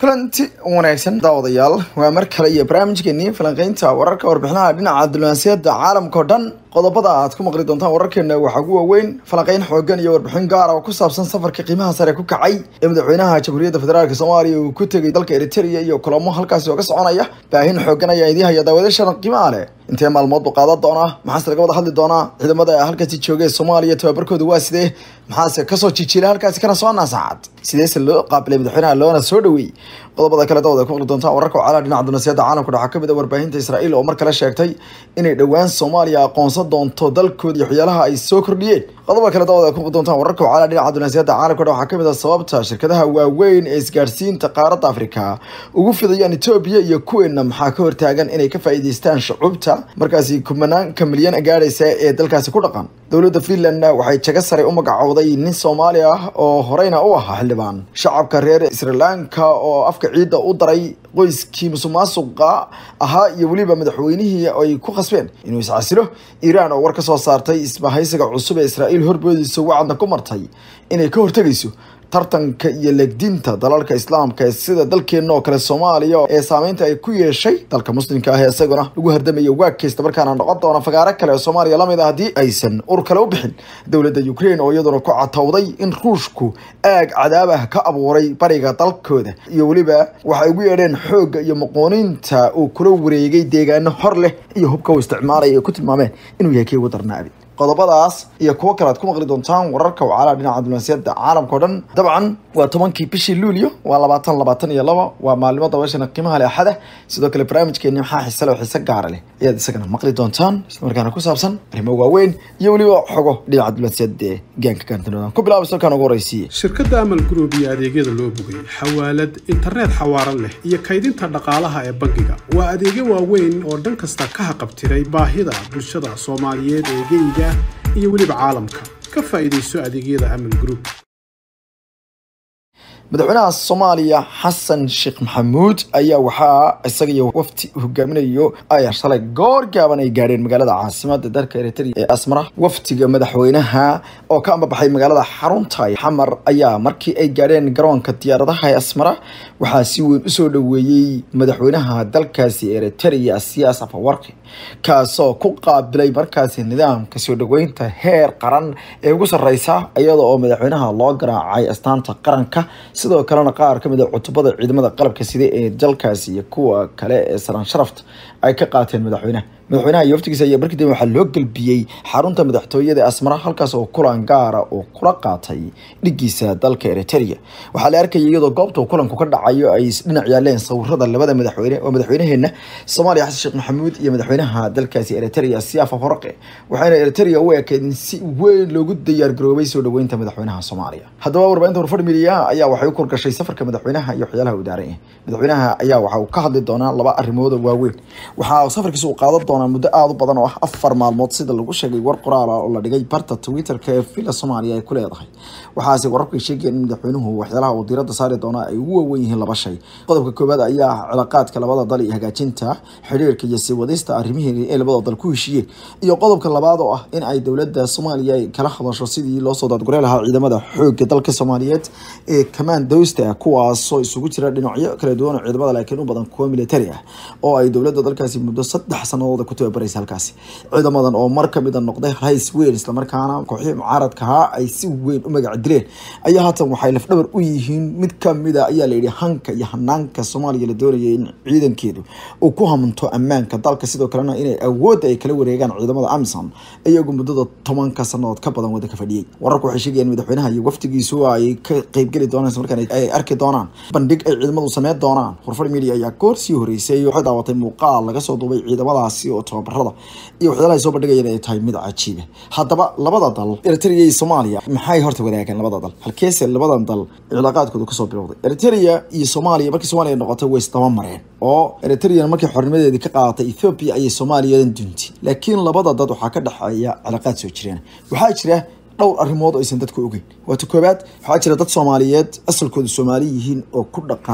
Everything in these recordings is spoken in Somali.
kulanti wanaagsan daawadayaal waa mar kale iyo barnaamijkeenii falanqeynta wararka warbixinaha dhinaca diblomaasiyadda caalamka oo dhan qodobada aad ku maqli doontaan wararkeena waxaa ugu waaweyn falanqeyn xoogan iyo warbixin gaara oo ku saabsan safarka qiimaha sare ku kacay ee madaxweynaha jamhuuriyadda federaalk soomaaliya uu ku tegay dalka eritrea iyo kulamo halkaasi oo ka soconaya baahin xoogan ayaa idii haya daawadashan qiimaha leh intee maalmood buu qaadan doonaa maxaase laga wada hadli doonaa ciidamada halkaasi joogay soomaaliya tababarkooda waa sidee maxaase kasoo jijiila halkaasi kana soo naasacad sideese loo qaabilay madaxweynaha loona soo dhaweeyey qodobada kale dawada ku maqli doontaan wararka wacalaha dhinaca dunaasiyadda caalamka waxaa kamid a warbaahinta israa'iil oo mar kale sheegtay inay dhowaan soomaaliya aqoonsan doonto dalkooda iyo waxyaalaha ay soo kordhiyeen qodobada kale dawada ku maqli doontaan wararka wacalaha dhinaca dunaasiyadda caalamka waxaa kamid a sababta shirkadaha waaweyn ee isgaarsiinta qaaradda afrika ugu fidayaan etoobiya iyo kuweena maxaa ka hortaagan inay ka faa'iidaystaan shucuubta markaasi kumanaanka milyan gaadhaysa ee dalkaasi ku dhaqan dowladda finland waxay jago sare u magacowday nin soomaali ah oo horeyna u ahaa xildhibaan shacabka reer sri lanka oo afka ciidda u daray qoyskii musuqmaasuqa ahaa iyo weliba madaxweynihii ay ku khasbeen inuu iscasilo iiraan oo war ka soo saartay isbahaysiga cusub ee israa'iil horboodiisa wacadna ku martay inay ka hortegayso tartanka iyo legdinta dalalka islaamka ee sida dalkeena oo kale soomaaliya ee saameynta ay ku yeeshay dalka muslimka ah ee isaguna lagu hardamayo waagkaysta markaana noqon doona fagaaro kale oo soomaaliya lamid ah haddii aysan ur kale u bixin dowladda ukraine oo iyaduna ku catowday in ruushku aag cadaab ah ka abuuray bariga dalkooda iyo weliba waxay ugu yeedheen xoogga iyo muqooniinta uu kula wareegay deegaano hor leh iyo hubka uu isticmaalaya ay ku tilmaameen inuu yahay kii ugu darnaabi qodobadaas iyo kuwo kale aad ku maqli doontaan wararka wacalaha dhinaca diblomaasiyadda caalamka o dhan dabcan waa tobankii bishii luulyo waa labaatan labaatan iyo laba waa maalimo dabashana qiimaha leh axada sidoo kale barnaamijkeeni maxaa xise leh oo xiise gaara leh ayaad isagana maqli doontaan islamarkaana ku saabsan arrimo waaweyn iyo weliba xogo dhinaca diblomaasiyadda ee gaanka gaantanoodan ku bilaaba salkaan ugu horeysiiye shirkadda amal group iyo adeegyada loo bogay xawaalad internet xawaaran leh iyo kaydinta dhaqaalaha ee bangiga waa adeegyo waaweyn oo dhan kasta ka haqabtiray baahida bulshada soomaaliyeed ee geyga iyo weliba caalamka ka faa'iidayso adeegyada amal group madaxweynaha soomaaliya xasan sheekh maxamuud ayaa waxaa isaga iyo wafti hogaaminayo ay shalay goor gaaban ay gaadheen magaalada caasimada dalka eritrea ee asmara waftiga madaxweynaha oo ka ambabaxay magaalada xarunta xamar ayaa markii ay gaadheen garoonka diyaaradaha ee asmara waxaa si weyn usoo dhaweeyey madaxweynaha dalkaasi eritrea siyaas afawarki kaasoo ku qaabilay markaasi nidaamka soo dhaweynta heer qaran ee ugu sareysa iyada oo madaxweynaha loo garaacay astaanta qaranka sidoo kalena qaar ka mid a cutubada ciidamada qalabka sida ee dalkaasi iyo kuwa kale ee saraan sharafta ay ka qaateen madaxweynaha madaxweynaha iyo waftigiisa ayaa markii dambe waxaa loo gelbiyey xarunta madaxtooyada asmara halkaas oo kulan gaara uu kula qaatay dhigiisa dalka eritrea waxaa la arkayay iyadoo goobta kulanku ka dhacayo ay dhinac yaaleen sawirada labada madaxweyne oo madaxweynaheena soomaaliya xasan sheekh maxamuud iyo madaxweynaha dalkaasi eritrea siyafa horaqe waxayna eritrea u ekeed in si weyn loogu diyaargaroobay soo dhaweynta madaxweynaha soomaaliya haddaba warbaahinta warfadh midiya ayaa waxay u korgashay safarka madaxweynaha iyo waxyaalaha uu daaran yahay madaxweynaha ayaa waxa uu ka hadli doonaa laba arrimood oo waaweyn waxaa safarkiisa uu qaadan doonaa muddo aada u badan oo ah afar maalmood sida lagu sheegay war qoraala oo la dhigay barta twitterka ee villa soomaaliya ay ku leedahay waxaase wararku ay sheegayeen in madaxweynuhu waxyaalaha uu diiradda saari doonaa ay ugu waawen yihiin laba shay qodobka koowaad ayaa ah cilaaqaadka labada dal iyo hagaajinta xiriirka iyo sii wadista arrimihii ay labada dal ku heshiiyeen iyo qodobka labaad oo ah in ay dowladda soomaaliya ay kala hadasho sidii loo soo daadgurey lahaa ciidamada xoogga dalka soomaaliyeed ee commandowsta kuwaasoo isugu jira dhinacyo kala duwan oo ciidamada laakiin u badan kuwa militari ah oo ay dowladda dalkaasi muddo saddex sanadooda ku tababaraysa halkaasi ciidamadan oo mar kamid a noqday rays weyn islamarkaana kooxihii mucaaradka ahaa ay si weyn u magac dileen ayaa haatan waxay lafdhabar u yihiin mid kamida ayaa layidhi hanka iyo hanaanka soomaaliya la doonayay in ciidankeedu uu ku hamunto ammaanka dalka sidoo kalena inay awoodda ay kala wareegaan ciidamada amisom iyagu muddada tobanka sanadood ka badan waddanka fadhiyey wararku waxay sheegayaan madaxweynaha iyo waftigiisu ay ka qeybgeli doonaan markaan ay arki doonaan bandhig ay ciidamadu sameyn doonaan warfar media ayaa goor sii horeysay waxay daawatay muuqaal laga soo duubay ciidamadaasi oo tababarada iyo waxyaalaha soo bandhigayeen ay tahay mid cajiiba haddaba labada dal eritrea iyo soomaaliya maxay horta wadaageen labada dal halkeese labadan dal cilaaqaadkooda kasoo bilowday eritrea iyo soomaaliya markii soomaaliya noqotay way isdaba mareen oo eritrea markii xornimadeedii ka qaadatay ethoopia ayay soomaaliyadan duuntay laakiin labada dad waxaa ka dhexeeya cilaaqaad soo jireen waxaa jira dhowr arrimood oo aysan dadku ogeyn waata koobaad waxaa jira dad soomaaliyeed asalkooda soomaali yihiin oo ku dhaqan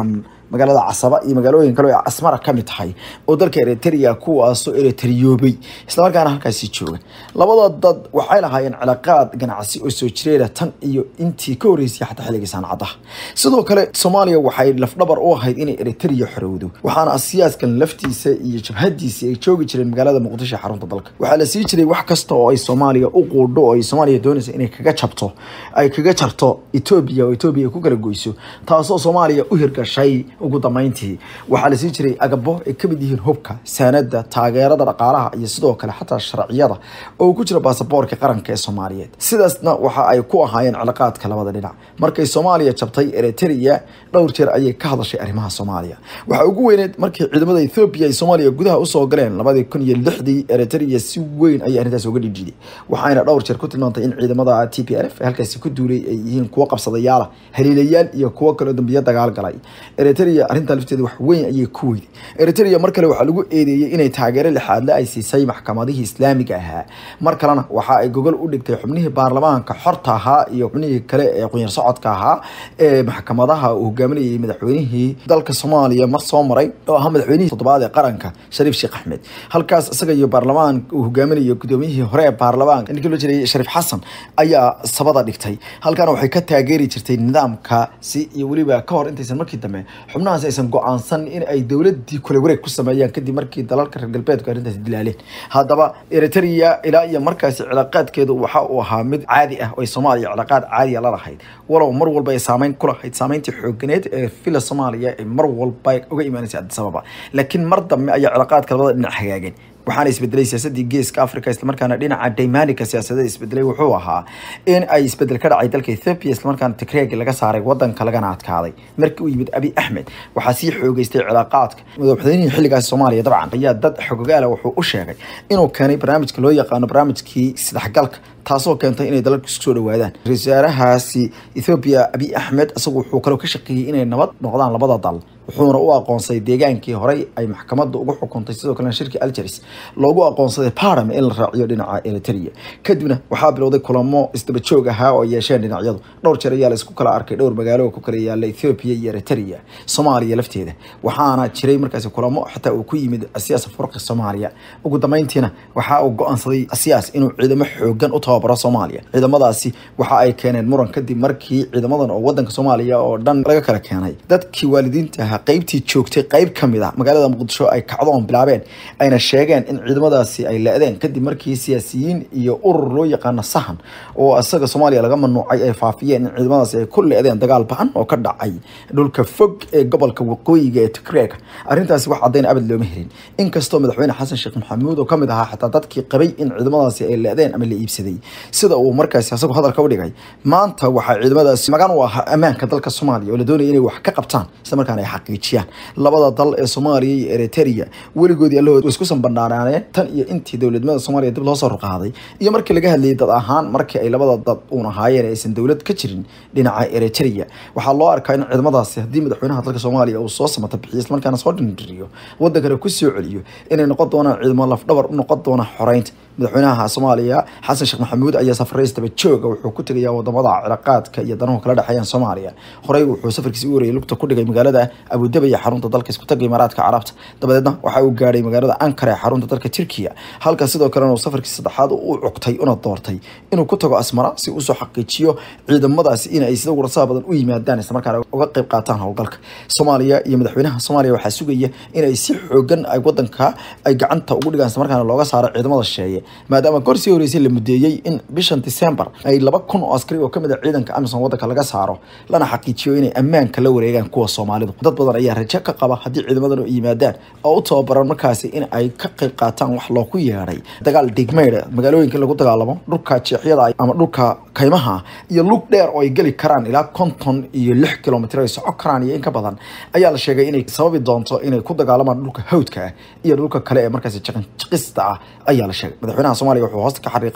magaalada casaba iyo magaalooyin kale oo asmara ka mid tahay oo dalka eritrea kuwaasoo eritriyoobay islamarkaana halkaasi jooga labada dad waxay lahaayeen cilaaqaad ganacsi oo soo jireera tan iyo intii ka horreysay xataa xilligii sancadaha sidoo kale soomaaliya waxay lafdhabar u ahayd inay eritrea xorowdo waxaana asiyaaskan laftiisa iyo jabhadiisa ay joogi jireen magaalada muqdisho xarunta dalka waxaa la sii jiray wax kasta oo ay soomaaliya u quudho oo ay soomaaliya doonaysa inay kaga jabto ay kaga jarto etoobiya oo etoobiya ku kala goyso taasoo soomaaliya u hirgashay ugu dambeyntii waxaa la sii jiray agabo ay ka mid yihiin hubka saanada taageerada dhaqaalaha iyo sidoo kale xataa sharciyada oo ku jira baasaboorka qaranka ee soomaaliyeed sidaasna waxa ay ku ahaayeen cilaaqaadka labada dhinac markay soomaaliya jabtay eritrea dhowr jeer ayay ka hadashay arrimaha soomaaliya waxaa ugu weyneed markii ciidamada ethoobiya ay soomaaliya gudaha usoo galeen labadii kun iyo lixdii eritrea si weyn ayay arrintaas uga dhidhiiday waxayna dhowr jeer ku tilmaantay in ciidamada t p r f halkaasi ku duulay ay yihiin kuwo qabsadayaala haliilayaal iyo kuwo kaloo dambiyo dagaal galay eritrea arrintaa lafteeda wax weyn ayay ku weyday eritrea mar kale waxaa lagu eedeeyey inay taageero lixaadle ay siisay maxkamadihii islaamiga ahaa mar kalena waxa ay gogol u dhigtay xubnihii baarlamaanka xorta ahaa iyo xubnihii kale ee qunyar socodka ahaa ee maxkamadaha uu hogaaminayay madaxweynihii dalka soomaaliya mar soo maray oo ahaa madaxweynihii toddobaad ee qaranka shariif sheekh axmed halkaas isaga iyo baarlamaan uu hogaaminayo gudoomiyihii hore ee baarlamaanka ninkii loo jiray shariif xasan ayaa sabada dhigtay halkaana waxay ka taageeri jirtay nidaamkaasi iyo weliba ka hor intaysan markii dambe xubnahaas aysan go-aansan in ay dowladii kula wareeg ku sameeyaan kadib markii dalalka reer galbeedku arrintaasi dilaaleen haddaba eritrea ilaa iyo markaasi cilaaqaadkeedu waxa uu ahaa mid caadi ah oo ay soomaaliya cilaaqaad caadiya la lahayd walow mar walba ay saameyn ku lahayd saameyntii xooganeed ee fila soomaaliya ay mar walba uga imaanaysay addis ababa laakiin mar dambe ayaa cilaaqaadka labada dhinac hagaageen waxaana isbedelay siyaasadii geeska africa islamarkaana dhinaca daymanika siyaasadda isbedelay wuxuu ahaa in ay isbedel ka dhacay dalka ethiopia islamarkaana tigreeg laga saaray wadanka lagana adkaaday markii uu yimid abi axmed waxaa sii xoogeystay cilaaqaadka madaxweynihii xilligaasi soomaaliya dabcan ayaa dad xogogaala wuxuu u sheegay inuu keenay barnaamijka loo yaqaano barnaamijkii isdhexgalka taasoo keentay inay dalalku isku soo dhawaadaan ra-isul wasaarahaasi ethoobiya abiy axmed isagu wuxuu kaloo ka shaqeeyey inay nabad noqdaan labada dal wuxuuna u aqoonsaday deegaankii horey ay maxkamadda ugu xukuntay sidoo kalena shirkii algeris loogu aqoonsaday parliament in la raaciyo dhinaca eritrea kadibna waxaa bilowday kulamo isdaba joog ahaa oo ay yeesheen dhinacyadu dhowr jeer ayaa la isku kala arkay dhowr magaalo oo ku kala yaala ethiopia iyo eritrea soomaaliya lafteeda waxaana jiray markaasi kulamo xataa uu ku yimid siyaasa furqi soomaaliya ugu dambeyntiina waxa uu go-aansaday siyaas inuu ciidamo xoogan u tababaro soomaaliya ciidamadaasi waxa ay keeneen muran kadib markii ciidamadan oo wadanka soomaaliya oo dhan laga kala keenay dadkii waalidiinta ahaa qaybtii joogtay qayb ka mid ah magaalada muqdisho ay kacdoon bilaabeen ayna sheegeen in ciidamadaasi ay la-deen kadib markii siyaasiyiin iyo urur loo yaqaano sahan oo isaga soomaaliya laga mamnuucay ay faafiyeen in ciidamadaasi ay ku le-deen dagaal bahan oo ka dhacay dhulka fog ee gobolka waqooyiga ee tigreeg arrintaasi wax caddayn abad looma helin inkastoo madaxweyne xasan sheekh maxamuud oo ka mid ahaa xataa dadkii qabay in ciidamadaasi ay le-deen ama la iibsaday sida uu markaasi isagu hadalka u dhigay maanta waxaa ciidamadaasi magan u ahaa ammaanka dalka soomaaliya oo la doonaya inay wax ka qabtaan isla markaana ay xaqiijiyaan labada dal ee soomaaliya iyo eritrea weligoodii allahood way isku sanbanaaneen tan iyo intii dowladnimada soomaaliya dib loo soo ruqaaday iyo markii laga hadlayay dad ahaan markii ay labada dad uun ahaayeen aysan dowlad ka jirin dhinaca eritrea waxaa loo arkaa in ciidamadaasi haddii madaxweynaha dalka soomaaliya uu soo samata bixiyo islamarkaana soo dhindhiriyo wadankana ku soo celiyo inay noqon doonaan ciidamo lafdhabar u noqon doona xoreynta madaxweynaha soomaaliya xasan sheekh maxamuud ayaa safareys daba jooga wuxuu ku tegayaa wadamada cilaaqaadka iyo danahu kala dhexeeyaan soomaaliya horey wuxuu safarkiisi u warayay lugta ku dhigay magaalada abudabi ee xarunta dalka iskutaga imaaraadka carabta dabadeedna waxa uu gaadhay magaalada ankara ee xarunta dalka turkiya halka sidoo kalena uu safarkii saddexaad u cugtay una doortay inuu ku tago asmara si usoo xaqiijiyo ciidamadaasi in ay sida warsaha badan u yimaadaan islamarkaana uga qayb qaataan howlgalka soomaaliya iyo madaxweynaha soomaaliya waxaa sugaya inay si xoogan ay wadanka ay gacanta ugu dhigaan islamarkaana looga saaro ciidamada sheeye maadaama goor sii horeysay la mudeeyey in bishan december ay laba kun oo askari oo kamid a ciidanka amison wadanka laga saaro lana xaqiijiyo inay ammaanka la wareegaan kuwa soomaalidu dad badan ayaa rajo ka qaba haddii ciidamadan u yimaadaan oo u tababaran markaasi in ay ka qayb qaataan wax loogu yeedhay dagaal dhigmeydha magaalooyinka lagu dagaalamo dhulka jeexyada ama dhulka kaymaha iyo lug dheer oo ay geli karaan ilaa konton iyo lix kilomitr ay soco karaan iyo in ka badan ayaa la sheegay inay sababi doonto inay ku dagaalamaan dhulka hawdka ah iyo dhulka kale ee markaasi jaqinjaqista ah ayaa la sheegay madaxweynaha soomaaliya wuxuu hoosta ka xariiqay in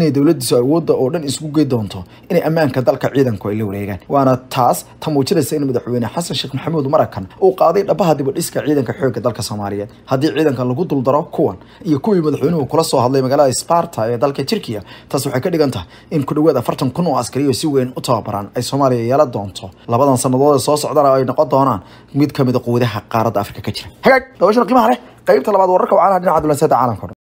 inay dowladiisu awoodda oo dhan isugu gey doonto inay ammaanka dalka ciidanku ay la wareegaan waana taas ta muujinaysa in madaxweyne xasan sheekh maxamuud marakan uu qaaday dhabaha dibadhiska ciidanka xoogga dalka soomaaliyeed haddii ciidanka lagu duldaro kuwan iyo kuwii madaxweynuhu kula soo hadlay magaalada sparta ee dalka turkiya taas waxay ka dhigan tahay in ku dhawaad afartan kun oo askariyo si weyn u tababaran ay soomaaliya yeelan doonto labadan sannadood ee soo socdana ay noqon doonaan mid ka mid a quwadaha qaaradda afrika ka jira hagaag dabashana qiimaha leh qaybta labaad wararka wacaanaha dhinaca dulanseeda caalamka